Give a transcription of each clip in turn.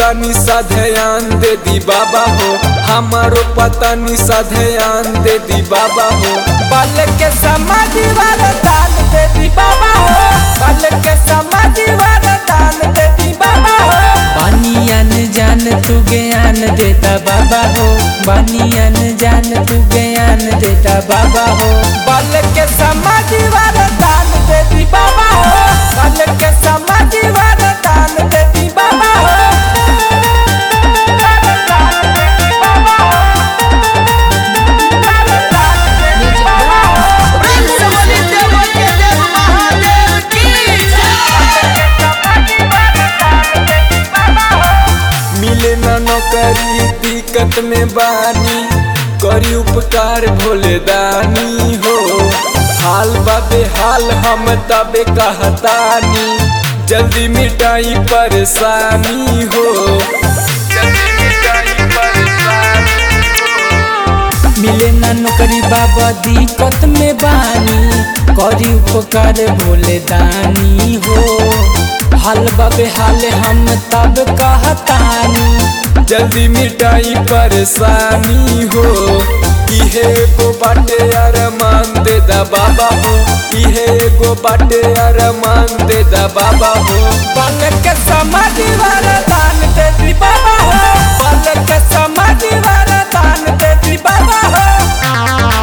पता सा ध्यान दे दी बाबा हो हमारो पता सा ध्यान दे दी बाबा हो बल के समाधि वाला दान दे दी बाबा हो बल के समाधि वाला दान दे दी बाबा हो बानियन जान तू ज्ञान देता बाबा हो बानियन जान तू ज्ञान देता बाबा हो बल के समाधि वाला दान दे दी बाबा हो बल के समाधि वाला दान दे दी बाबा हो मिले न नौकरी दिक्कत में बानी करी उपकार भोले दानी हो हाल बाबे हाल हम तबे कहतानी जल्दी मिटाई परेशानी हो जल्दी मिटाई परेशानी हो मिले ना नौकरी बाबा दिक्कत में बानी करी उपकार भोले दानी हो हाल बाबे हाल हम तब कहतानी जल्दी मिटाई परेशानी हो इहे एगो बाटे अरमान दे दा बाबा हो इहे एगो बाटे अरमान दे दा बाबा हो बल के समाधि वाला दान दे दी बाबा हो बल के समाधि वाला दान दे दी बाबा हो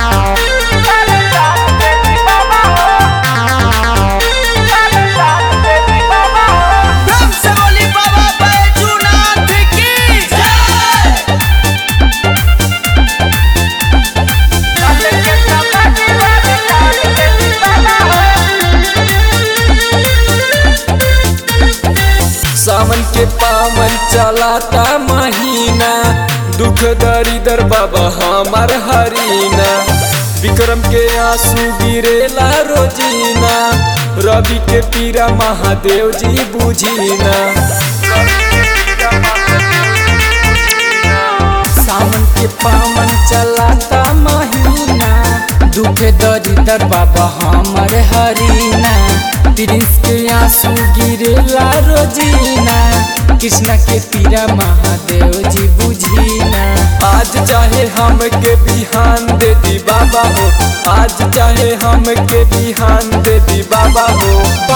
सावन के पावन चलाता महीना दुख दरिदर बाबा हमार हरीना विक्रम के आंसू गिरेला रोजीना रवि के पीरा महादेव जी बुझीना सावन के पावन चलाता महीना दुख दरिदर बाबा हमर हरीना प्रिंस के आंसू गिरेला रोजीना कृष्णा के पीरा महादेव जी बुझीना आज चाहे हम के बिहान दे दी बाबा हो आज चाहे हम के बिहान दे दी बाबा हो